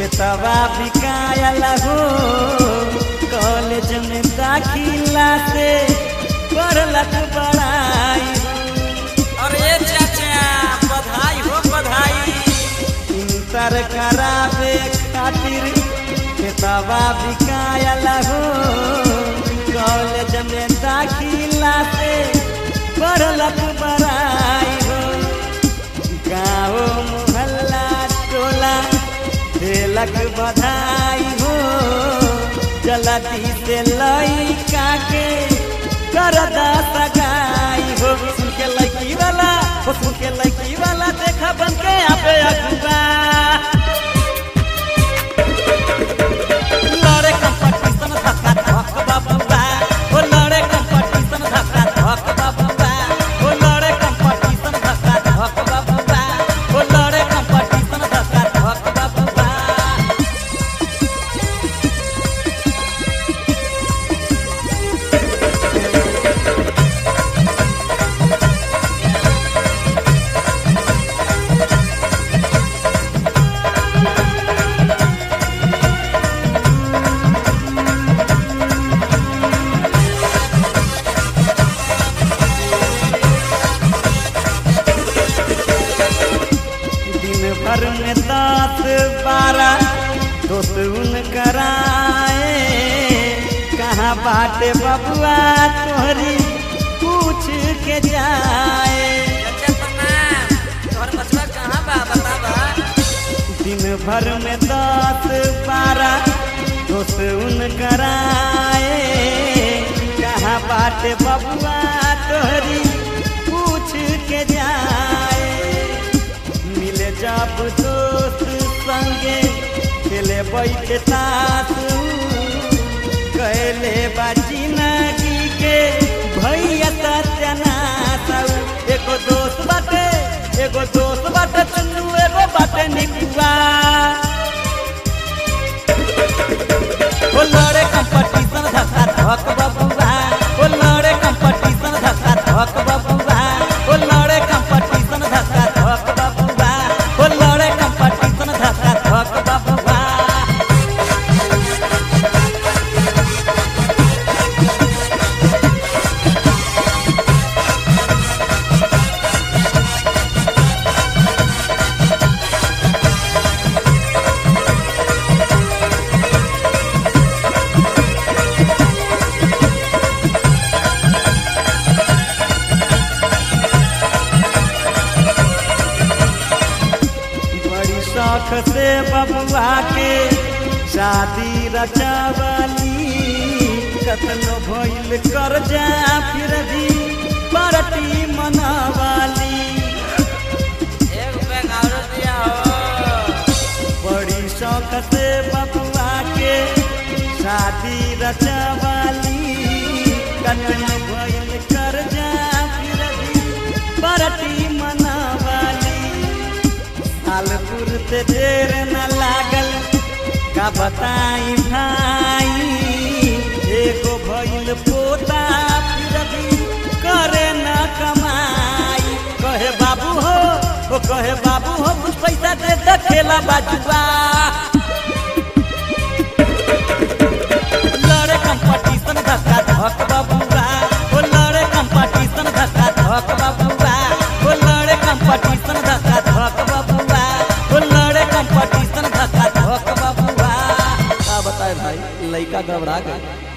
खेतवा बिकायल हो कॉलेज में दाखिला से पढ़लक बड़ाई अरे चाचा बधाई हो बधाई इंटर करावे खातिर खेतवा बिकायल हो कॉलेज में दाखिला से पढ़लक बड़ाई हो गाँव मोहल्ला टोला देलक बधाई हो जल्दी से लइका के करदा सगाई हो सुन के लड़की वाला हो सुन के लड़की वाला देखा बन के आपे अगुआ लड़े कंपटीशन धक्का धक बाबुआ ओ लड़े कंपटीशन धक्का धक बाबुआ ओ लड़े कंपटीशन धक्का धक बाबुआ ओ लड़े कंपटीशन धक्का धक बाबुआ दिन भर में दस बारह दोस्त उन कराए कहाँ बाटे बबुआ तोहरी पूछ के जाए चाचा प्रणाम तोहर बचवा कहाँ बा बतावा दिन भर में दस बारह दोस्त उन कराए कहाँ बाटे बबुआ तोहरी पूछ के जाए मिले जब दोस्त संगे खेले बैठे तास कहले बाजी नगी के भैया सत्यनाथ एगो दोस्त बाटे एगो दोस्त बाटे चुन्नू एगो बाटे निकुआ ओ लड़े कंपटीशन धक्का धक बबुआ ओ लड़े कंपटीशन धक्का धक बबुआ ओ लड़े कंपटीशन धक्का धक बबुआ ओ लड़े कंपटीशन धक्का धक बबुआ बड़ी शौक से बबुआ के शादी रचवली कतनो भइल कर जा फिर भी पार्टी मनवाली एक बैग और दिया हो बड़ी शौक से बबुआ के शादी रचवाली कतनो भइल कर जा फिर भी पार्टी मनवाली साल पुरते देर न लागल का बताई भाई एगो भइल पोता फिर भी करे न कमाई कहे बाबू हो ओ कहे बाबू हो कुछ पैसा दे दे खेला बाजुआ लड़े कंपटीशन धक्का धक बबुआ ओ लड़े कंपटीशन धक्का धक बबुआ ओ लड़े कंपटीशन धक्का धक बबुआ ओ लड़े कंपटीशन धक्का धक बबुआ का बताए भाई लड़का घबरा गए